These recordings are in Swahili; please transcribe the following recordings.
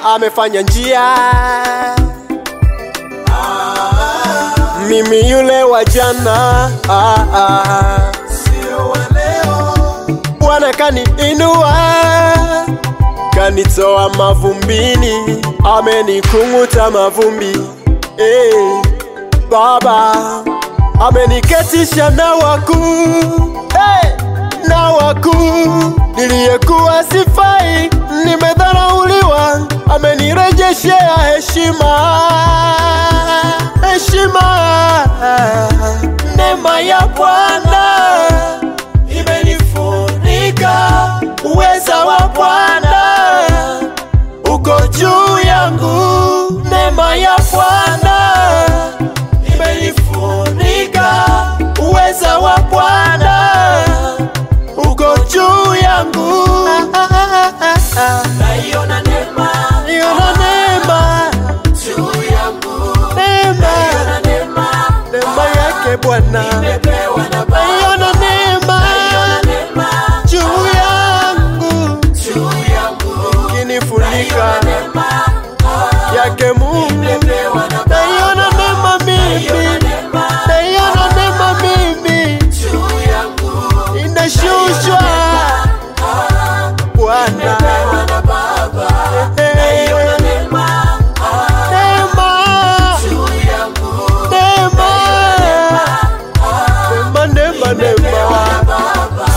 amefanya njia. Mimi yule wa jana, ah, ah. sio wa leo. Bwana kaniinua, kanitoa mavumbini, amenikung'uta mavumbi. Eh, Baba ameniketisha na wakuu hey, na wakuu. Niliyekuwa sifai, nimedharauliwa, amenirejeshea heshima, heshima. Neema ya Bwana imenifunika, uweza wa Bwana uko juu yangu. Neema ya Bwana imenifunika, uweza wa Bwana uko juu yangu. Naiona neema Niona neema, juu yangu, neema, naiona neema neema yake Bwana. nimepewa na Baba. Naiona neema Naiona neema juu yangu, juu yangu, kinifunika naiona neema yake Mungu. nimepewa na Baba. Naiona neema mimi, naiona neema mimi Juu yangu, inashushwa Bwana. nimepewa na Baba. Eh, Naiona neema Neema, juu yangu, neema, neema, neema, neema. Baba.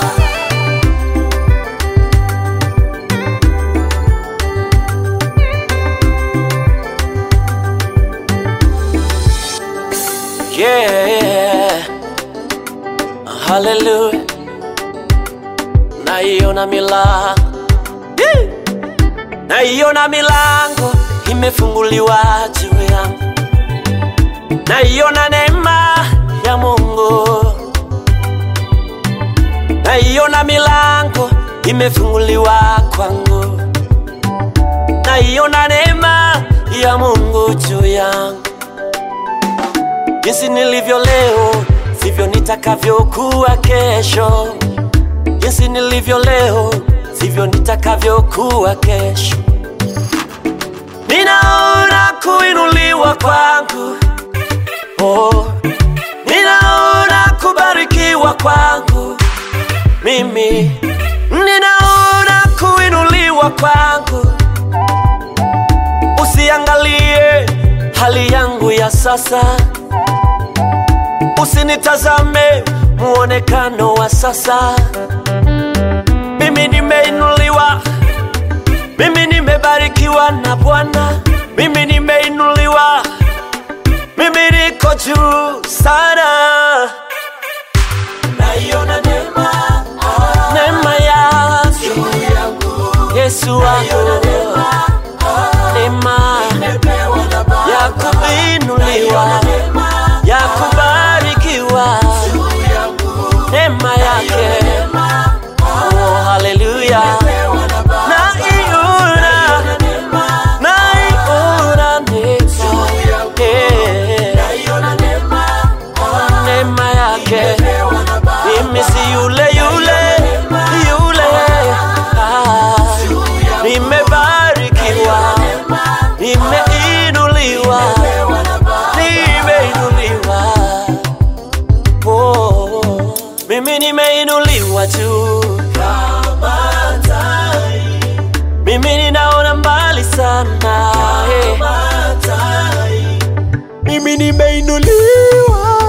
Yeah. Hallelujah. Naiona milango. Yeah. Naiona milango imefunguliwa juu yangu. Naiona neema ya Mungu. Naiona milango imefunguliwa kwangu. Naiona neema ya Mungu juu yangu. Jinsi nilivyo leo sivyo nitakavyokuwa kesho. Jinsi nilivyo leo sivyo nitakavyokuwa kesho. Ninaona kuinuliwa kwangu, oh, ninaona kubarikiwa kwangu mimi, ninaona kuinuliwa kwangu. Usiangalie hali yangu ya sasa, usinitazame muonekano wa sasa. Mimi nimeinuliwa, mimi nimebarikiwa na Bwana, mimi nimeinuliwa, mimi niko juu sana. Naiona neema Neema yake juu yangu, Yesu wangu, neema nimepewa na Baba. ya kuinuliwa, Neema ya kubarikiwa, juu yangu, neema yake oh, haleluya. nimepewa na Baba. Naiona, Neema naiona neema, eh, naiona neema neema yake nimepewa na Baba. mimi si yule yule yule, ah, nimebarikiwa, nimeinuliwa, nimeinuliwa, oh, mimi nimeinuliwa tu, Kama tai, mimi ninaona mbali sana, eh. kama tai, Mimi nimeinuliwa